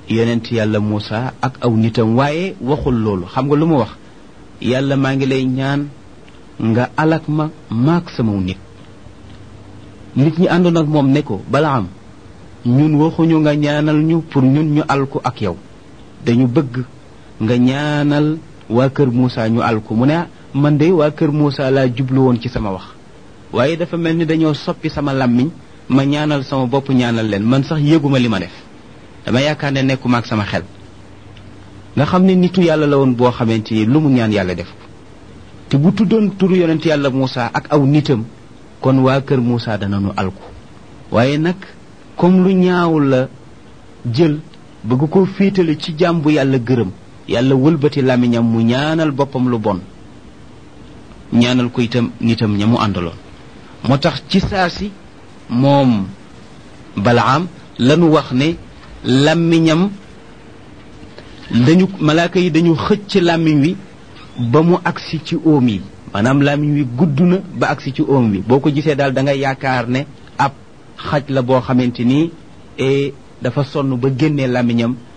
yonent yàlla Muusa ak aw nitam waaye waxul loolu xam nga lu mu wax yàlla maa ngi lay ñaan nga alak ma maak samaw nit nit ñi àndoon ak moom ne ko Balaam ñun waxuñu nga ñaanal ñu pour ñun ñu alku ak yow dañu bëgg nga ñaanal waa kër Muusa ñu alku mu ne man de waa kër Muusa laa jublu woon ci sama wax waaye dafa mel ni dañoo soppi sama làmmiñ ma ñaanal sama bopp ñaanal leen man sax yëguma li ma def dama yaakaar ne nekkuma ak sama xel nga xam ne nitu yàlla la woon boo xamante ni lu mu ñaan yàlla def ko te bu tuddoon turu yonent yàlla Muusa ak aw nitam kon waa kër Muusa danañu alku waaye nag comme lu ñaaw la jël bëgg ko féetale ci jaam bu yàlla gërëm yàlla wëlbati làmmiñam mu ñaanal boppam lu bon ñaanal ko itam nitam ña mu àndaloon moo tax ci saa si moom balaam lanu wax ne làmmiñam dañu malaaka yi dañu xëcc làmmiñ wi ba mu agsi ci óom yi maanaam làmmiñ wi gudd na ba agsi ci óom wi boo ko gisee daal da nga yaakaar ne ab xaj la boo xamante ni dafa sonn ba génnee làmmiñam